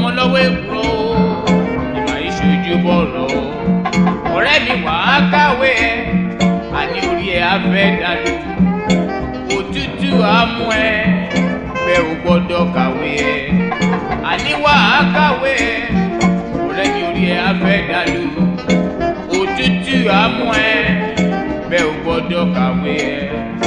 ọmọ lọ́wọ́ èkúrò ìmọ̀ ìṣojú bọ̀rọ̀ ọ̀rẹ́ mi wà á kàwé ẹ àní orí ẹ á fẹ́ dàlú òtútù á mú ẹ bẹ́ẹ̀ ò gbọ́dọ̀ kàwé ẹ àní wà á kàwé ẹ ọ̀rẹ́ mi orí ẹ á fẹ́ dàlú òtútù á mú ẹ bẹ́ẹ̀ ò gbọ́dọ̀ kàwé ẹ.